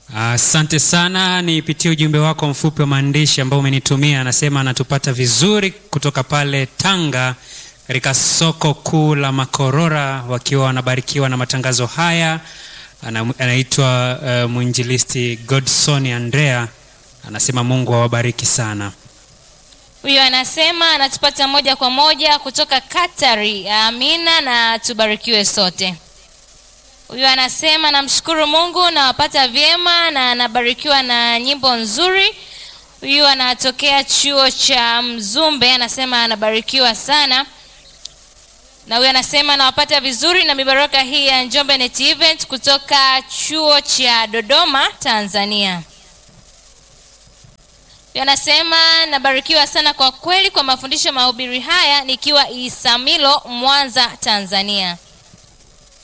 Asante sana. Nipitie ujumbe wako mfupi wa maandishi ambao umenitumia. Anasema anatupata vizuri kutoka pale Tanga katika soko kuu la Makorora, wakiwa wanabarikiwa na matangazo haya. Ana- Anaitwa uh, mwinjilisti Godson Andrea, anasema Mungu awabariki sana. Huyo anasema anatupata moja kwa moja kutoka Katari. Amina na tubarikiwe sote. Huyo anasema namshukuru Mungu nawapata vyema na anabarikiwa na nyimbo nzuri. Huyu anatokea chuo cha Mzumbe, anasema anabarikiwa sana. Na huyu anasema nawapata vizuri na mibaraka hii ya Njombe Net Event kutoka chuo cha Dodoma, Tanzania. Huyu anasema nabarikiwa sana kwa kweli kwa mafundisho mahubiri haya nikiwa Isamilo, Mwanza, Tanzania.